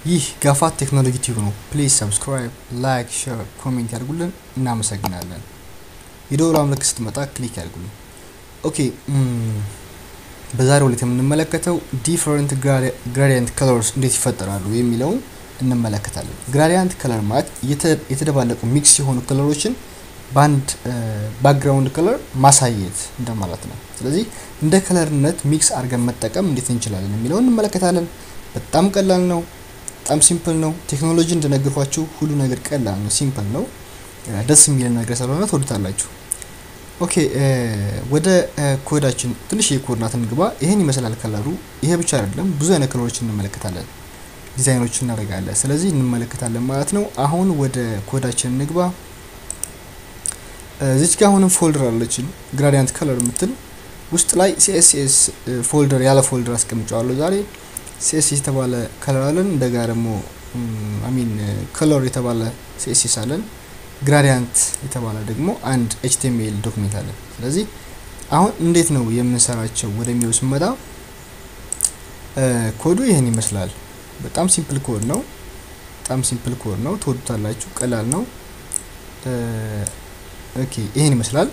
ይህ ጋፋት ቴክኖሎጂ ቲዩብ ነው። ፕሊዝ ሰብስክራይብ፣ ላይክ፣ ሼር፣ ኮሜንት ያድርጉልን። እናመሰግናለን። የደወሏ ምልክት ስትመጣ ክሊክ ያድርጉልን። ኦኬ በዛሬው ዕለት የምንመለከተው ዲፈረንት ግራዲየንት ከለርስ እንዴት ይፈጠራሉ የሚለውን እንመለከታለን። ግራዲየንት ከለር ማለት የተደባለቁ ሚክስ የሆኑ ከለሮችን በአንድ ባክግራውንድ ከለር ማሳየት እንደማለት ነው። ስለዚህ እንደ ከለርነት ሚክስ አድርገን መጠቀም እንዴት እንችላለን የሚለውን እንመለከታለን። በጣም ቀላል ነው። በጣም ሲምፕል ነው። ቴክኖሎጂ እንደነገርኳችሁ ሁሉ ነገር ቀላል ነው፣ ሲምፕል ነው። ደስ የሚል ነገር ስለሆነ ትወዱታላችሁ። ኦኬ ወደ ኮዳችን ትንሽ የኮድ ናት እንግባ። ይሄን ይመስላል ከለሩ። ይሄ ብቻ አይደለም፣ ብዙ አይነት ከለሮችን እንመለከታለን፣ ዲዛይኖችን እናደርጋለን። ስለዚህ እንመለከታለን ማለት ነው። አሁን ወደ ኮዳችን እንግባ። እዚች ጋር አሁንም ፎልደር አለችን ግራዲያንት ከለር የምትል ውስጥ ላይ ሲኤስኤስ ፎልደር ያለ ፎልደር አስቀምጨዋለሁ ዛሬ ሲኤስኤስ የተባለ ከለር አለን። እንደጋ ደግሞ አሚን ከለር የተባለ ሲኤስኤስ አለን። ግራዲያንት የተባለ ደግሞ አንድ ኤችቲኤምኤል ዶክሜንት አለን። ስለዚህ አሁን እንዴት ነው የምንሰራቸው ወደሚለው ስንመጣ ኮዱ ይህን ይመስላል። በጣም ሲምፕል ኮድ ነው። በጣም ሲምፕል ኮድ ነው። ትወዱታላችሁ። ቀላል ነው። ኦኬ ይህን ይመስላል።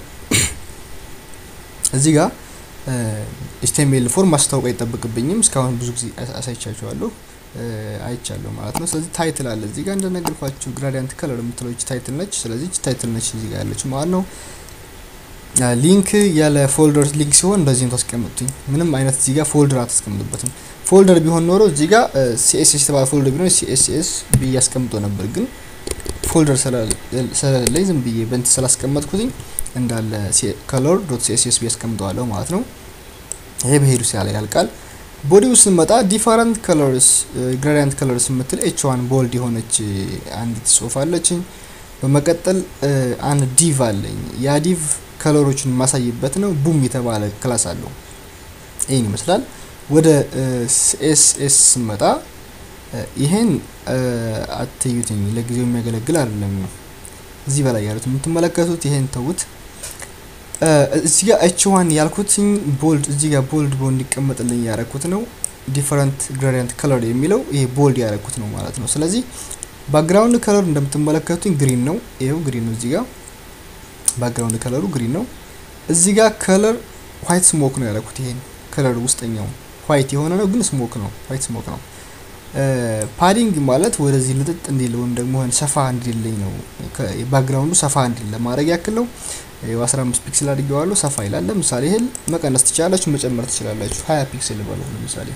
እዚህ ጋር ኤችቲኤምኤል ፎርም ማስታወቅ አይጠበቅብኝም። እስካሁን ብዙ ጊዜ አሳይቻችኋለሁ አይቻለሁ ማለት ነው። ስለዚህ ታይትል አለ እዚህ ጋር እንደነገርኳችሁ ግራዲያንት ከለር የምትለው ታይትል ነች። ስለዚህ ታይትል ነች እዚህ ጋር ያለችው ማለት ነው። ሊንክ ያለ ፎልደር ሊንክ ሲሆን እንደዚህም ታስቀምጡኝ። ምንም አይነት እዚህ ጋር ፎልደር አታስቀምጡበትም። ፎልደር ቢሆን ኖሮ እዚህ ጋር ሲኤስኤስ የተባለ ፎልደር ቢሆን ሲኤስኤስ ብዬ አስቀምጦ ነበር ግን ፎልደር ስለሌለኝ ዝም ብዬ በንት ስላስቀመጥኩትኝ እንዳለ ከለር ዶት ሲኤስኤስ ብዬ አስቀምጠዋለሁ ማለት ነው። ይሄ በሄዱ ሲያለ ያልቃል። ቦዲ ውስጥ ስንመጣ ዲፈረንት ከለርስ ግራዲያንት ከለርስ የምትል ኤች ዋን ቦልድ የሆነች አንዲት ጽሁፍ አለችኝ። በመቀጠል አንድ ዲቭ አለኝ። ያ ዲቭ ከለሮችን የማሳይበት ነው። ቡም የተባለ ክላስ አለው። ይህን ይመስላል። ወደ ሲኤስኤስ ስንመጣ ይሄን አትዩትኝ፣ ለጊዜው የሚያገለግል አይደለም። እዚህ በላይ ያሉት የምትመለከቱት ይሄን ተዉት። እዚህ ጋር ኤች ዋን ያልኩትኝ ቦልድ እዚህ ጋር ቦልድ ቦ እንዲቀመጥልኝ ያረኩት ነው። ዲፈረንት ግራዲያንት ከለር የሚለው ይሄ ቦልድ ያረኩት ነው ማለት ነው። ስለዚህ ባክግራውንድ ከለር እንደምትመለከቱኝ ግሪን ነው። ይሄው ግሪን ነው። እዚህ ጋር ባክግራውንድ ከለሩ ግሪን ነው። እዚህ ጋር ከለር ዋይት ስሞክ ነው ያረኩት። ይሄን ከለር ውስጠኛው ዋይት የሆነ ነው ግን ስሞክ ነው፣ ዋይት ስሞክ ነው። ፓዲንግ ማለት ወደዚህ ልጥጥ እንዲል ወይም ደግሞ ሰፋ እንዲልኝ ነው። ባክግራውንዱ ሰፋ እንዲል ለማድረግ ያክል ነው። ይኸው 15 ፒክስል አድርጌዋለሁ። ሰፋ ይላል። ለምሳሌ ይሄን መቀነስ ትችላላችሁ፣ መጨመር ትችላላችሁ። 20 ፒክስል በለው ለምሳሌ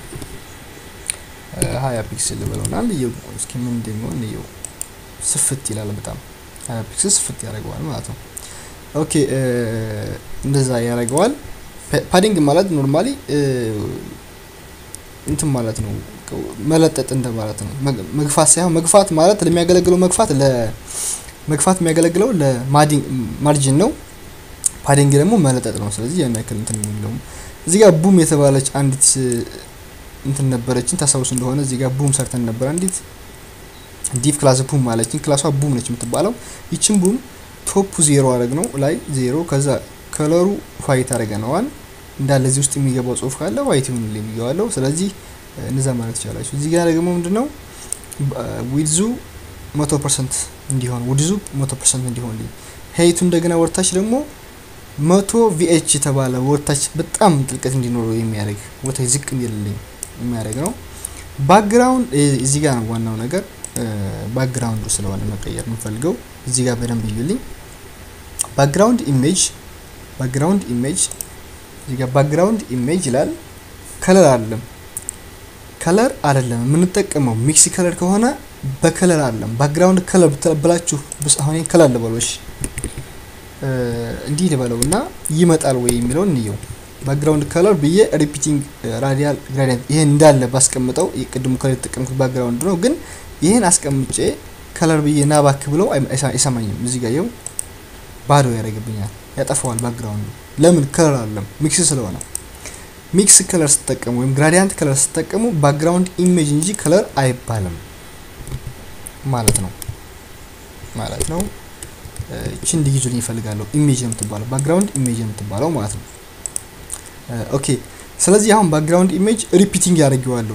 20 ፒክስል በለውናል። ይኸው እስኪ ምን እንደሚሆን ይኸው ስፍት ይላል። በጣም 20 ፒክስል ስፍት ያደርገዋል ማለት ነው። ኦኬ እንደዛ ያደርገዋል። ፓዲንግ ማለት ኖርማሊ እንትን ማለት ነው መለጠጥ እንደማለት ነው። መግፋት ሳይሆን መግፋት ማለት ለሚያገለግለው መግፋት ለመግፋት የሚያገለግለው ለማርጂን ነው። ፓዲንግ ደግሞ መለጠጥ ነው። ስለዚህ ያን ያክል እንትን የሚለውም እዚህ ጋር ቡም የተባለች አንዲት እንትን ነበረችን ታስታውሱ እንደሆነ እዚህ ጋር ቡም ሰርተን ነበር። አንዲት ዲፍ ክላስ ቡም ማለችን ክላሷ ቡም ነች የምትባለው። ይችን ቡም ቶፑ ዜሮ አረግ ነው ላይ ዜሮ ከዛ ከለሩ ዋይት አረገነዋል እንዳለ እዚህ ውስጥ የሚገባው ጽሁፍ ካለ ዋይት ይሁን የሚገባለው ስለዚህ እነዛ ማለት ትችላላችሁ። እዚህ ጋር ደግሞ ምንድነው ዊድዙ መቶ ፐርሰንት እንዲሆን ውድዙ መቶ ፐርሰንት እንዲሆን ሄይቱ እንደገና ወርታች ደግሞ መቶ ቪኤች የተባለ ወርታች በጣም ጥልቀት እንዲኖረው የሚያደርግ ወርታች ዝቅ እንዲልልኝ የሚያደርግ ነው። ባክግራውንድ እዚህ ጋር ነው ዋናው ነገር። ባክግራውንዱ ስለሆነ መቀየር የምፈልገው እዚህ ጋር በደንብ እዩልኝ። ባክግራውንድ ኢሜጅ ባክግራውንድ ኢሜጅ እዚህ ጋር ባክግራውንድ ኢሜጅ ይላል። ከለር አይደለም ከለር አይደለም የምንጠቀመው ሚክስ ከለር ከሆነ በከለር አይደለም ባክግራውንድ ከለር ብላችሁ አሁን ከለር ልበሎች እንዲህ ልበለው እና ይመጣል ወይ የሚለውን እንየው። ባክግራውንድ ከለር ብዬ ሪፒቲንግ ራዲያል ግራዲያንት ይሄን እንዳለ ባስቀምጠው የቅድሙ ከለር የተጠቀምኩት ባክግራውንድ ነው፣ ግን ይሄን አስቀምጬ ከለር ብዬ ና ባክ ብለው አይሰማኝም። እዚህ ጋር ይኸው ባዶ ያደርግብኛል፣ ያጠፋዋል ባክግራውንዱ። ለምን ከለር አይደለም ሚክስ ስለሆነ ሚክስ ከለር ስትጠቀሙ ወይም ግራዲያንት ከለር ስትጠቀሙ ባክግራውንድ ኢሜጅ እንጂ ከለር አይባልም ማለት ነው ማለት ነው። እቺ እንዲይዙልኝ ይፈልጋለሁ። ኢሜጅ ነው የምትባለው ባክግራውንድ ኢሜጅ ነው የምትባለው ማለት ነው። ኦኬ ስለዚህ አሁን ባክግራውንድ ኢሜጅ ሪፒቲንግ ያደርገዋለሁ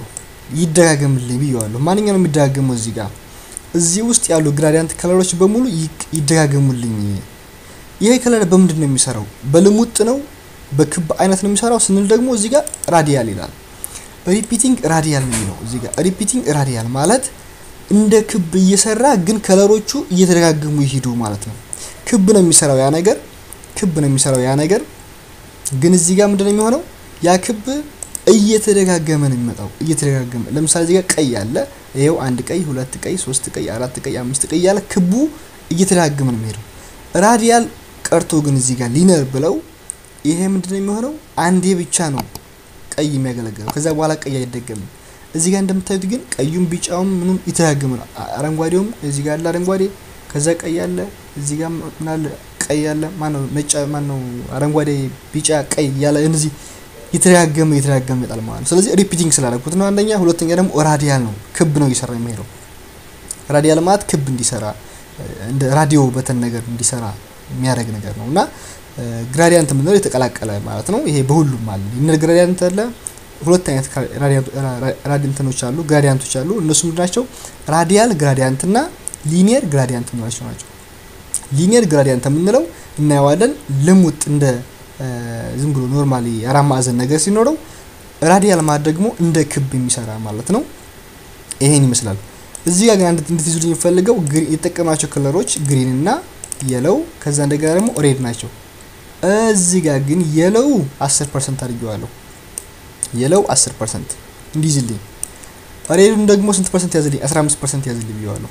ይደጋገምልኝ ብየዋለሁ። ማንኛውም የሚደጋገመው እዚህ ጋር እዚህ ውስጥ ያሉ ግራዲያንት ከለሮች በሙሉ ይደጋገሙልኝ። ይሄ ከለር በምንድን ነው የሚሰራው? በልሙጥ ነው በክብ አይነት ነው የሚሰራው ስንል ደግሞ እዚህ ጋር ራዲያል ይላል። ሪፒቲንግ ራዲያል ነው የሚለው እዚህ ጋር ሪፒቲንግ ራዲያል ማለት እንደ ክብ እየሰራ ግን ከለሮቹ እየተደጋገሙ ይሄዱ ማለት ነው። ክብ ነው የሚሰራው ያ ነገር ክብ ነው የሚሰራው ያ ነገር ግን እዚህ ጋር ምንድነው የሚሆነው? ያ ክብ እየተደጋገመ ነው የሚመጣው እየተደጋገመ ለምሳሌ እዚህ ጋር ቀይ አለ። ይሄው አንድ ቀይ፣ ሁለት ቀይ፣ ሶስት ቀይ፣ አራት ቀይ፣ አምስት ቀይ ያለ ክቡ እየተደጋገመ ነው የሚሄደው። ራዲያል ቀርቶ ግን እዚህ ጋር ሊነር ብለው ይሄ ምንድነው የሚሆነው? አንዴ ብቻ ነው ቀይ የሚያገለግለው ከዛ በኋላ ቀይ አይደገምም። እዚህ ጋር እንደምታዩት ግን ቀዩም ቢጫውም ምኑም የተደጋገመ ነው። አረንጓዴውም እዚህ ጋር አለ አረንጓዴ፣ ከዛ ቀይ አለ፣ እዚህ ጋር ምን አለ ቀይ አለ፣ ማነው ነጭ፣ ማነው አረንጓዴ፣ ቢጫ፣ ቀይ ያለ እነዚህ የተደጋገመ የተደጋገመ ይመጣል ማለት ነው። ስለዚህ ሪፒቲንግ ስላደረኩት ነው አንደኛ። ሁለተኛ ደግሞ ራዲያል ነው ክብ ነው እየሰራ የሚሄደው። ራዲያል ማለት ክብ እንዲሰራ እንደ ራዲዮ በተን ነገር እንዲሰራ የሚያደርግ ነገር ነው እና ግራዲያንት የምንለው የተቀላቀለ ማለት ነው። ይሄ በሁሉም አለ። ሊነር ግራዲያንት አለ። ሁለት አይነት ራዲያንቶች አሉ፣ ግራዲያንቶች አሉ። እነሱ ምንድን ናቸው? ራዲያል ግራዲያንት እና ሊኒየር ግራዲያንት የምንላቸው ናቸው። ሊኒየር ግራዲያንት የምንለው እናየዋለን ልሙጥ እንደ ዝም ብሎ ኖርማሊ አራት ማዕዘን ነገር ሲኖረው፣ ራዲያል ማለት ደግሞ እንደ ክብ የሚሰራ ማለት ነው። ይሄን ይመስላል። እዚህ ጋር ግን አንድ እንድትይዙልኝ የሚፈልገው የተጠቀማቸው ከለሮች ግሪን እና የለው ከዛ እንደገና ደግሞ ሬድ ናቸው። እዚህ ጋር ግን የለው 10 ፐርሰንት አድርጌዋለሁ። የለው 10 ፐርሰንት እንዲይዝልኝ፣ ሬዱን ደግሞ ስንት ፐርሰንት ያዝልኝ? 15 ፐርሰንት ያዝልኝ ብየዋለሁ።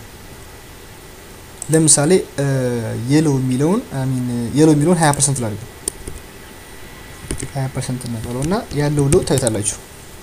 ለምሳሌ የለው የሚለውን ሚን የለው የሚለውን 20 ፐርሰንት ላድርገው። 20 ፐርሰንት ነበረው እና ያለው ለውጥ ታዩታላችሁ።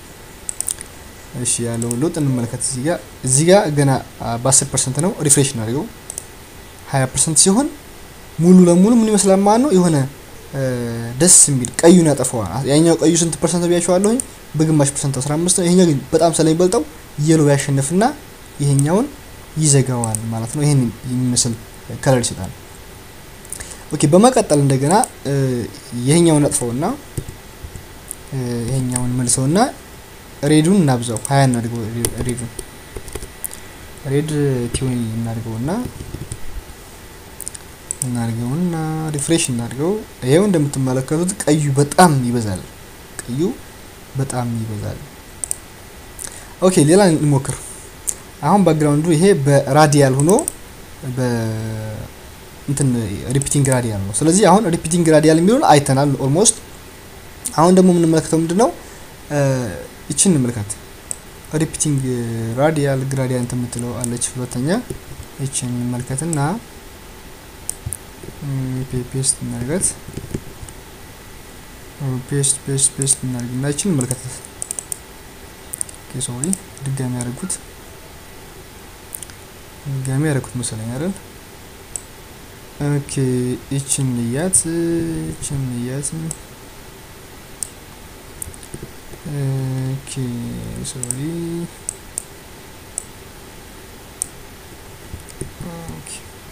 እሺ ያለውን ለውጥ እንመለከት። እዚህ ጋር እዚህ ጋር ገና በ10 ፐርሰንት ነው። ሪፍሬሽ እናድርገው። 20 ፐርሰንት ሲሆን ሙሉ ለሙሉ ምን ይመስላል ማለት ነው የሆነ ደስ የሚል ቀዩን ያጠፋዋል። ያኛው ቀዩ ስንት ፐርሰንት ብያቸዋለሁኝ? በግማሽ ፐርሰንት 15 ነው። ይሄኛው ግን በጣም ስለሚበልጠው የሎ ያሸንፍና ይሄኛውን ይዘጋዋል ማለት ነው። ይሄን የሚመስል ከለር ይሰጣል። ኦኬ በመቀጠል እንደገና ይሄኛውን አጥፈውና ይሄኛውን መልሰውና ሬዱን እናብዛው። ሀያ እናድርገው። ሬዱን ሬድ ቲዌኒ እናድርገውና እናድርገውና ሪፍሬሽ እናድርገው። ይሄው እንደምትመለከቱት ቀዩ በጣም ይበዛል። ቀዩ በጣም ይበዛል። ኦኬ ሌላ እንሞክር። አሁን ባክግራውንዱ ይሄ በራዲያል ሆኖ በእንትን ሪፒቲንግ ራዲያል ነው። ስለዚህ አሁን ሪፒቲንግ ራዲያል የሚለውን አይተናል ኦልሞስት። አሁን ደግሞ የምንመለከተው ምንድን ነው? ይችን እንመልከት። ሪፒቲንግ ራዲያል ግራዲያንት የምትለው አለች ሁለተኛ። ይችን እንመልከትና ፔስት እናድርጋት። ፔስት ፔስት ፔስት እናድርግና ይችን እንመልከታት። ሶሪ ድጋሚ ያደርጉት ድጋሚ ያደርጉት መሰለኝ አይደል? ኦኬ ይችን እያት ይችን እያት ኦኬ ሶሪ ኦኬ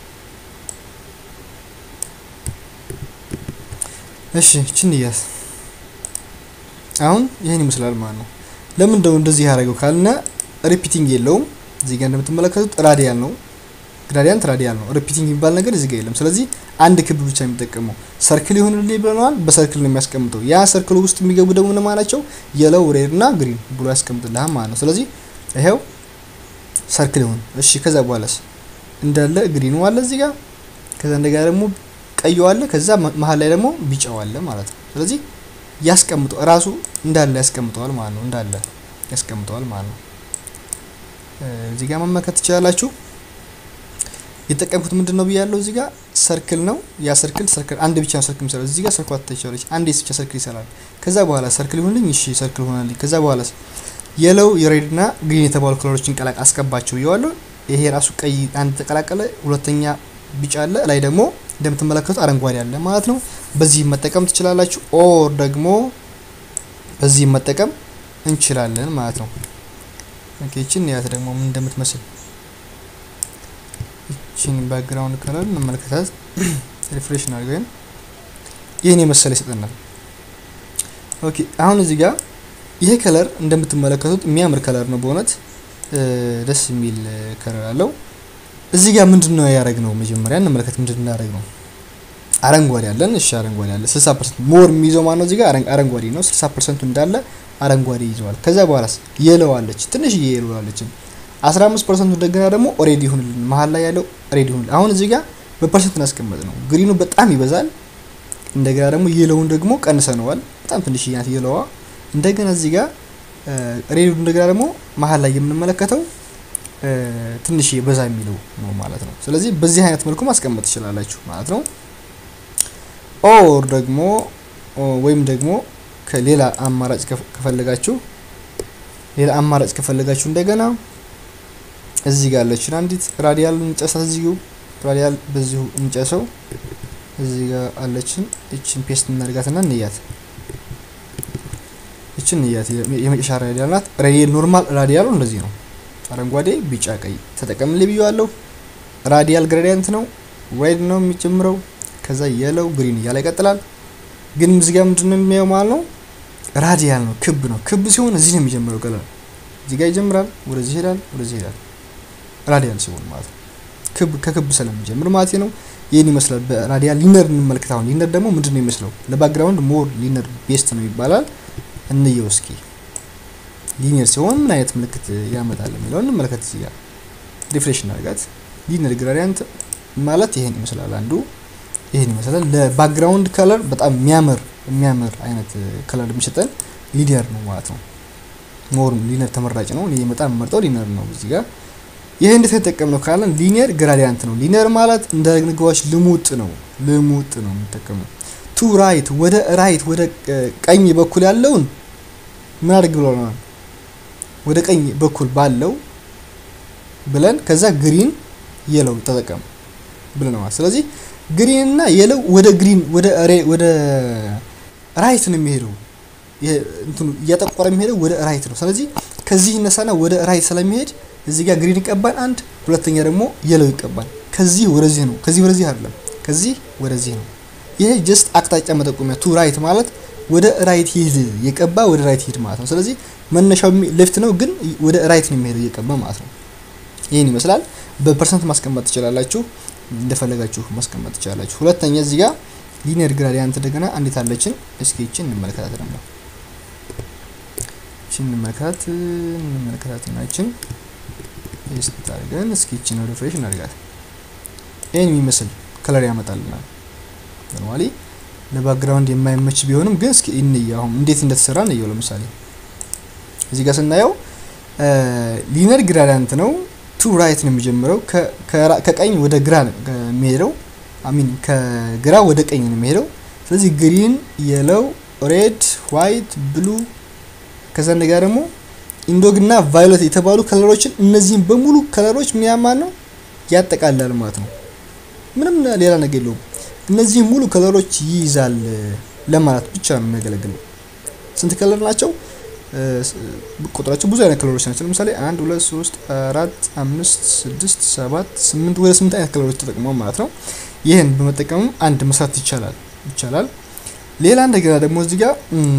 እሺ ይችን እያት አሁን ይህን ይመስላል ማለት ነው። ለምን እንደው እንደዚህ ያደረገው ካልና ሪፒቲንግ የለውም። እዚህ ጋር እንደምትመለከቱት ራዲያል ነው። ግራዲያንት ራዲያል ነው። ሪፒቲንግ የሚባል ነገር እዚህ ጋር የለም። ስለዚህ አንድ ክብ ብቻ የሚጠቀመው ሰርክል ይሆንልኝ ብለናል። በሰርክል ነው የሚያስቀምጠው። ያ ሰርክል ውስጥ የሚገቡ ደግሞ እነማን ናቸው? የለው ሬድ እና ግሪን ብሎ ያስቀምጥልሃል ማለት ነው። ስለዚህ ይሄው ሰርክል ይሆን። እሺ ከዛ በኋላስ እንዳለ ግሪኑ አለ እዚህ ጋር፣ ከዛ እንደገና ደግሞ ቀዩ አለ፣ ከዛ መሀል ላይ ደግሞ ቢጫው አለ ማለት ነው። ስለዚህ ያስቀምጠው እራሱ እንዳለ ያስቀምጠዋል ማለት ነው። እንዳለ ያስቀምጠዋል ማለት ነው። እዚህ ጋር መመልከት ትችላላችሁ። የተጠቀምኩት ምንድን ነው ብያለሁ። እዚህ ጋር ሰርክል ነው። ያ ሰርክል ሰርክል አንድ ብቻ ነው ሰርክል የሚሰራው። እዚህ ጋር ሰርክል አትታይቻለች። አንድ ብቻ ሰርክል ይሰራል። ከዛ በኋላ ሰርክል ይሆንልኝ። እሺ ሰርክል ሆናልኝ። ከዛ በኋላ የለው የሬድ እና ግሪን የተባሉ ከለሮችን ቀላቅ አስቀባቸው ብየዋለሁ። ይሄ ራሱ ቀይ አንድ ተቀላቀለ፣ ሁለተኛ ቢጫ አለ፣ ላይ ደግሞ እንደምትመለከቱ አረንጓዴ አለ ማለት ነው። በዚህ መጠቀም ትችላላችሁ። ኦር ደግሞ በዚህ መጠቀም እንችላለን ማለት ነው። ኦኬ እቺን ያት ደግሞ ምን እንደምትመስል እቺን ባክግራውንድ ከለር እንመለከታት። ሪፍሬሽ አድርገን ይህን የመሰለ ይሰጠናል። ኦኬ አሁን እዚህ ጋር ይሄ ከለር እንደምትመለከቱት የሚያምር ከለር ነው በእውነት ደስ የሚል ከለር አለው። እዚህ ጋር ምንድን ነው ያደረግ ነው? መጀመሪያ እንመለከት። ምንድን ነው ያደረግ ነው? አረንጓዴ አለን። እሺ አረንጓዴ አለ። 60 ፐርሰንት ሞር የሚይዘው ማነው? እዚህ ጋር አረንጓዴ ነው። 60 ፐርሰንቱ እንዳለ አረንጓዴ ይዘዋል። ከዛ በኋላስ የለው አለች፣ ትንሽዬ የለው አለች። 15 ፐርሰንቱ እንደገና ደግሞ ኦሬዲ ይሁንልን፣ መሀል ላይ ያለው ኦሬዲ ይሁንልን። አሁን እዚህ ጋር በፐርሰንት እናስቀመጥ ነው። ግሪኑ በጣም ይበዛል። እንደገና ደግሞ የለውን ደግሞ ቀንሰነዋል። በጣም ትንሽዬ ናት የለዋ። እንደገና እዚህ ጋር ሬዱ እንደገና ደግሞ መሀል ላይ የምንመለከተው ትንሽ በዛ የሚለው ነው ማለት ነው። ስለዚህ በዚህ አይነት መልኩ ማስቀመጥ ትችላላችሁ ማለት ነው። ኦር ደግሞ ወይም ደግሞ ከሌላ አማራጭ ከፈለጋችሁ ሌላ አማራጭ ከፈለጋችሁ እንደገና እዚህ ጋር አለችን አንዲት ራዲያል እንጨሳት። እዚሁ ራዲያል በዚሁ እንጨሰው። እዚህ ጋር አለችን። እችን ፔስት እናድርጋትና እንያት ይችን እያት የመጨረሻ ራዲያል ናት። ራዲያል ኖርማል ራዲያሉ እንደዚህ ነው። አረንጓዴ፣ ቢጫ፣ ቀይ ተጠቀምልኝ ብዬዋለሁ። ራዲያል ግሬዲየንት ነው። ሬድ ነው የሚጀምረው። ከዛ የለው ግሪን እያለ ይቀጥላል። ግን እዚህ ጋር ምንድን ነው የሚያየው ማለት ነው? ራዲያል ነው፣ ክብ ነው። ክብ ሲሆን እዚህ ነው የሚጀምረው ቀለም። እዚህ ጋር ይጀምራል፣ ወደዚህ ይሄዳል፣ ወደዚህ ይሄዳል። ራዲያል ሲሆን ማለት ነው ክብ ከክብ ስለሚጀምር ማለት ነው። ይህን ይመስላል። በራዲያል ሊነር እንመልከት። አሁን ሊነር ደግሞ ምንድን ነው የሚመስለው? ለባክግራውንድ ሞር ሊነር ቤስት ነው ይባላል። እንየው እስኪ ሊኒየር ሲሆን ምን አይነት ምልክት ያመጣል የሚለውን እንመለከት። እዚህ ጋር ሪፍሬሽ እናደርጋት። ሊኒየር ግራዲያንት ማለት ይሄን ይመስላል። አንዱ ይሄን ይመስላል። ለባክግራውንድ ከለር በጣም የሚያምር የሚያምር አይነት ከለር የሚሰጠን ሊኒየር ነው ማለት ነው። ሞር ሊኒየር ተመራጭ ነው። እኔ በጣም የምመርጠው ሊኒየር ነው። እዚህ ጋር ይሄ እንዴት የተጠቀምነው ካለን ሊኒየር ግራዲያንት ነው። ሊኒየር ማለት እንደ ንግባዎች ልሙጥ ነው። ልሙጥ ነው የምንጠቀመው ቱ ራይት ወደ ራይት ወደ ቀኝ በኩል ያለውን ምን አድርግ ብለናል? ወደ ቀኝ በኩል ባለው ብለን ከዛ ግሪን የለው ተጠቀም ብለናል። ስለዚህ ግሪን እና የለው ወደ ግሪን ወደ ወደ ራይት ነው የሚሄደው። እንትኑ እያጠቆረ የሚሄደው ወደ ራይት ነው። ስለዚህ ከዚህ ይነሳና ወደ ራይት ስለሚሄድ እዚህ ጋር ግሪን ይቀባል አንድ፣ ሁለተኛ ደግሞ የለው ይቀባል። ከዚህ ወደዚህ ነው። ከዚህ ወደዚህ አይደለም፣ ከዚህ ወደዚህ ነው። ይሄ ጀስት አቅጣጫ መጠቆሚያ ቱ ራይት ማለት ወደ ራይት ሂድ የቀባ ወደ ራይት ሂድ ማለት ነው። ስለዚህ መነሻው ሌፍት ነው፣ ግን ወደ ራይት ነው የሚሄደው እየቀባ ማለት ነው። ይህን ይመስላል። በፐርሰንት ማስቀመጥ ትችላላችሁ፣ እንደፈለጋችሁ ማስቀመጥ ትችላላችሁ። ሁለተኛ እዚህ ጋር ሊኒየር ግራዲያንት እንደገና አንዴት አለችን። እስኪ ይችን እንመለከታት ደግሞ ይችን እንመለከታት እንመለከታት ናችን ፔስት አድርገን እስኪ ይችን ሪፍሬሽ እናድርጋት። ይህን የሚመስል ከለር ያመጣልናል። ኖርማሊ ለባክግራውንድ የማይመች ቢሆንም ግን እስኪ እንየው አሁን እንዴት እንደተሰራ እንየው። ለምሳሌ እዚህ ጋር ስናየው ሊነር ግራዲያንት ነው። ቱ ራይት ነው የሚጀምረው ከቀኝ ወደ ግራ የሚሄደው አሚን ከግራ ወደ ቀኝ ነው የሚሄደው። ስለዚህ ግሪን፣ የለው፣ ሬድ፣ ዋይት፣ ብሉ ከዛ እንደጋ ደግሞ ኢንዶግ እና ቫዮሌት የተባሉ ከለሮችን እነዚህም በሙሉ ከለሮች ምን ያማል ነው ያጠቃልላል ማለት ነው። ምንም ሌላ ነገር የለውም። እነዚህ ሙሉ ከለሮች ይይዛል ለማለት ብቻ ነው የሚያገለግለው። ስንት ከለር ናቸው? ቁጥራቸው ብዙ አይነት ከለሮች ናቸው። ለምሳሌ አንድ ሁለት ሶስት አራት አምስት ስድስት ሰባት ስምንት ወደ ስምንት አይነት ከለሮች ተጠቅመው ማለት ነው። ይህን በመጠቀምም አንድ መስራት ይቻላል ይቻላል። ሌላ እንደገና ደግሞ እዚህ ጋር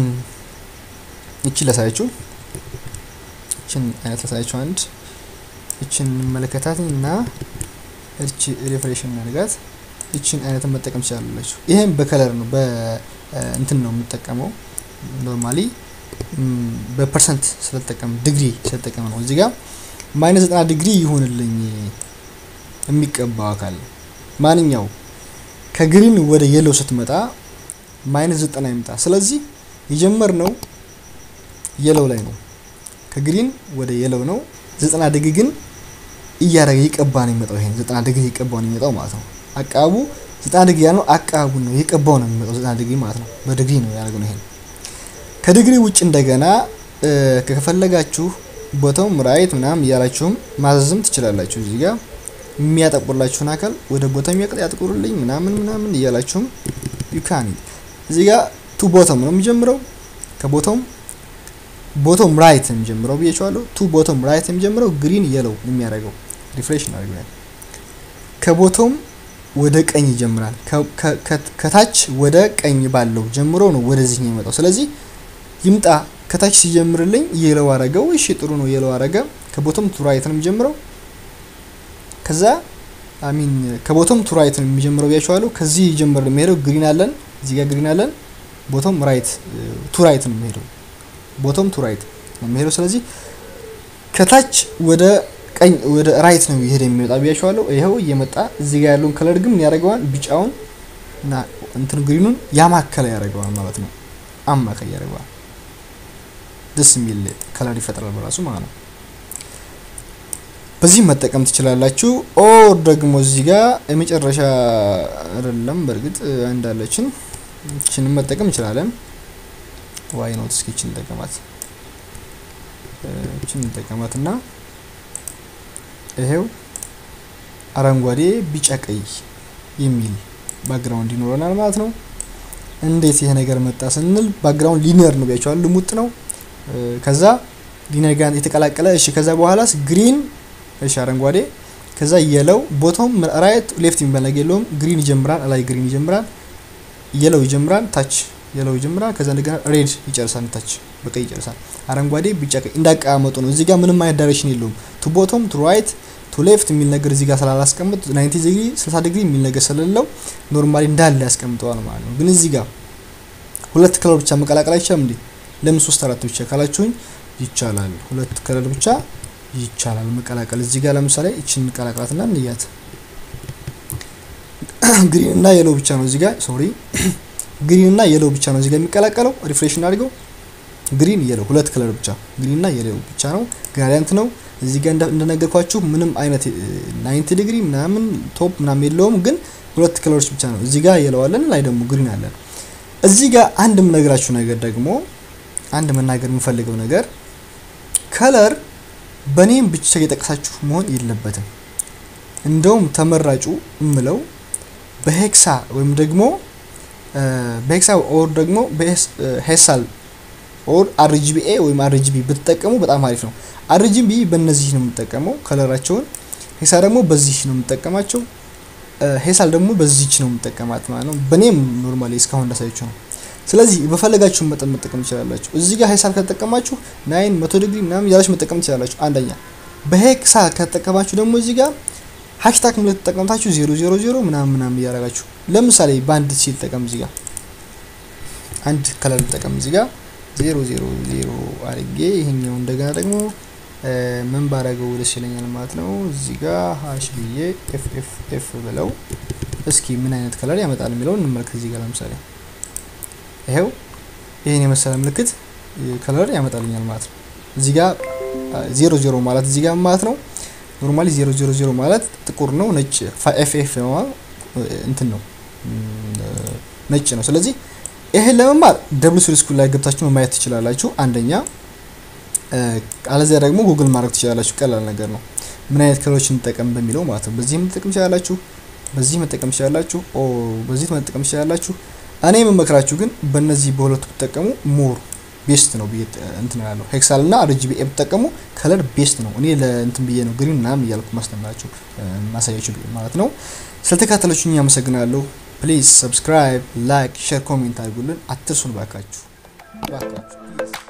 እችን ላሳያችሁ፣ እችን አይነት ላሳያችሁ። አንድ እችን እንመለከታት እና እች ሪፍሬሽ እናድርጋት። እችን አይነት መጠቀም ትችላላችሁ። ይሄም በከለር ነው በእንትን ነው የምጠቀመው ኖርማሊ በፐርሰንት ስለተጠቀም ዲግሪ ስለተጠቀም ነው። እዚህ ጋር ማይነስ ዘጠና ዲግሪ ይሆንልኝ የሚቀባው አካል ማንኛው ከግሪን ወደ የለው ስትመጣ ማይነስ ዘጠና ይምጣ። ስለዚህ የጀመርነው የለው ላይ ነው። ከግሪን ወደ የለው ነው። ዘጠና ዲግሪ ግን እያደረገ ይቀባ ነው የሚመጣው። ይሄን ዘጠና ዲግሪ ይቀባው ነው የሚመጣው ማለት ነው። አቃቡ ዘጠና ዲግሪ ያለው አቃቡ ነው የቀባው ነው የሚመጣው ዘጠና ዲግሪ ማለት ነው። በዲግሪ ነው ያደረገው ይሄን ከዲግሪ ውጭ እንደገና ከፈለጋችሁ ቦታውም ራይት ምናምን እያላችሁም ማዘዝም ትችላላችሁ። እዚህ ጋር የሚያጠቁርላችሁን አካል ወደ ቦታው የሚያቀጥ ያጥቁርልኝ ምናምን ምናምን እያላችሁም ዩካኒ እዚህ ጋር ቱ ቦተም ነው የሚጀምረው። ከቦታውም ቦቶም ራይት የሚጀምረው ብዬችዋለሁ። ቱ ቦቶም ራይት የሚጀምረው ግሪን የለው የሚያደርገው ሪፍሬሽ እናደርግ ከቦቶም ወደ ቀኝ ይጀምራል። ከታች ወደ ቀኝ ባለው ጀምሮ ነው ወደዚህ የሚመጣው። ስለዚህ ይምጣ ከታች ሲጀምርልኝ የለው አረገው። እሺ ጥሩ ነው፣ የለው አረገ። ከቦቶም ቱ ራይት ነው የሚጀምረው። ከዛ አሚን ከቦቶም ቱ ራይት ነው የሚጀምረው ብያቸዋለሁ። ከዚህ ጀምር የሚሄደው ግሪን አለን፣ እዚህ ጋር ግሪን አለን። ቦቶም ራይት ቱ ራይት ነው የሚሄደው። ቦቶም ቱ ራይት ነው የሚሄደው። ስለዚህ ከታች ወደ ቀኝ ወደ ራይት ነው ይሄድ የሚመጣ ብያቸዋለሁ። ይኸው እየመጣ እዚህ ጋር ያለውን ከለር ግን ምን ያደርገዋል? ቢጫውን እና እንትን ግሪኑን ያማከለ ያደርገዋል ማለት ነው። አማካይ ያደርገዋል። ደስ የሚል ከለር ይፈጥራል በራሱ ማለት ነው። በዚህ መጠቀም ትችላላችሁ። ኦር ደግሞ እዚህ ጋር የመጨረሻ አይደለም፣ በእርግጥ እንዳለችን እችንም መጠቀም እንችላለን። ዋይ ኖት እስኪ እችን እንጠቀማት እችን እንጠቀማት እና ይሄው አረንጓዴ፣ ቢጫ፣ ቀይ የሚል ባክግራውንድ ይኖረናል ማለት ነው። እንዴት ይሄ ነገር መጣ ስንል ባክግራውንድ ሊኒየር ነው ቢያቸዋል፣ ልሙጥ ነው። ከዛ ሊኒየር ጋር የተቀላቀለ እሺ። ከዛ በኋላስ ግሪን እሺ፣ አረንጓዴ፣ ከዛ የለው ቦቶም ራይት ሌፍት የሚባል ነገር የለውም። ግሪን ይጀምራል፣ ላይ ግሪን ይጀምራል፣ የለው ይጀምራል፣ ታች የለው ይጀምራል። ከዛ እንደገና ሬድ ይጨርሳል፣ ታች በቀይ ይጨርሳል። አረንጓዴ፣ ቢጫ፣ ቀይ እንዳቀማመጡ ነው። እዚህ ጋር ምንም አይነት ዳይሬክሽን የለውም። ቱ ቦቶም ቱ ራይት ቱ ሌፍት የሚል ነገር እዚህ ጋር ስላላስቀምጥ 90 ዲግሪ 60 ዲግሪ የሚል ነገር ስለሌለው ኖርማሊ እንዳለ ያስቀምጠዋል ማለት ነው። ግን እዚህ ጋር ሁለት ከለር ብቻ መቀላቀል አይቻልም እንዴ? ለምን ሶስት አራት ብቻ ካላችሁኝ ይቻላል። ሁለት ከለር ብቻ ይቻላል መቀላቀል። እዚህ ጋር ለምሳሌ እችን እንቀላቅላትና እንያት። ግሪን እና የለው ብቻ ነው እዚህ ጋር ሶሪ፣ ግሪን እና የለው ብቻ ነው እዚህ ጋር የሚቀላቀለው። ሪፍሬሽ እናድርገው። ግሪን የለው ሁለት ከለር ብቻ ግሪን እና የለው ብቻ ነው። ግራዲያንት ነው እዚህ ጋር እንደነገርኳችሁ ምንም አይነት 90 ዲግሪ ምናምን ቶፕ ምናምን የለውም፣ ግን ሁለት ከለሮች ብቻ ነው። እዚህ ጋር የለዋለን ላይ ደግሞ ግሪን አለን። እዚህ ጋር አንድ የምነግራችሁ ነገር ደግሞ አንድ መናገር የምፈልገው ነገር ከለር በኔም ብቻ የጠቀሳችሁ መሆን የለበትም። እንደውም ተመራጩ እምለው በሄክሳ ወይም ደግሞ በሄክሳ ኦር ደግሞ በሄሳል ኦር አርጂቢኤ ወይም አርጂቢ ብትጠቀሙ በጣም አሪፍ ነው። አርጂቢ በእነዚህ ነው የምጠቀመው ከለራቸውን። ሄሳ ደግሞ በዚህ ነው የምጠቀማቸው። ሄሳል ደግሞ በዚች ነው የምጠቀማት ማለት ነው። በኔም ኖርማሊ እስካሁን እንዳሳያችሁ ነው። ስለዚህ በፈለጋችሁ መጠን መጠቀም ትችላላችሁ። እዚህ ጋር ሄሳል ከተጠቀማችሁ ናይን መቶ ዲግሪ ምናምን ያላችሁ መጠቀም ትችላላችሁ። አንደኛ በሄክሳ ከተጠቀማችሁ ደግሞ እዚህ ጋር ሃሽታግ ምልክት ተጠቀምታችሁ ዜሮ ዜሮ ዜሮ ምናምን ምናምን እያደረጋችሁ ለምሳሌ በአንድ ሲል ጠቀም እዚህ ጋር አንድ ከለር ጠቀም እዚህ ጋር ዜሮ ዜሮ ዜሮ አድርጌ ይሄኛው እንደገና ደግሞ ምን ባረገው ደስ ይለኛል ማለት ነው። እዚህ ጋር ሀሽ ብዬ ኤፍ ኤፍ ኤፍ ብለው እስኪ ምን አይነት ከለር ያመጣል የሚለውን እንመልከት። እዚህ ጋር ለምሳሌ ይሄው ይሄን የመሰለ ምልክት ከለር ያመጣልኛል ማለት ነው። እዚህ ጋር ዜሮ ዜሮ ማለት እዚህ ጋር ማለት ነው። ኖርማሊ ዜሮ ዜሮ ዜሮ ማለት ጥቁር ነው፣ ነጭ ኤፍ ኤፍ ነው እንትን ነው ነጭ ነው። ስለዚህ ይሄን ለመማር ደብል ስሪ ስኩል ላይ ገብታችሁ ማየት ትችላላችሁ። አንደኛ አለዚያ ደግሞ ጉግል ማድረግ ትችላላችሁ። ቀላል ነገር ነው። ምን አይነት ከለሮች እንጠቀም በሚለው ማለት ነው። በዚህ መጠቀም ትችላላችሁ፣ በዚህ መጠቀም ትችላላችሁ፣ ኦ በዚህ መጠቀም ትችላላችሁ። እኔ የምመክራችሁ ግን በእነዚህ በሁለቱ ብትጠቀሙ ሞር ቤስት ነው ብዬ እንትን ያለው ሄክሳል እና አርጂቢ ብትጠቀሙ ከለር ቤስት ነው። እኔ ለእንትን ብዬ ነው ግሪን ምናምን እያልኩ ማስተምራችሁ ማሳያችሁ ማለት ነው። ስለተካተላችሁኝ አመሰግናለሁ። ፕሊዝ ሰብስክራይብ፣ ላይክ፣ ሼር፣ ኮሜንት አድርጉልን። አትርሱን ባካችሁ ባካችሁ።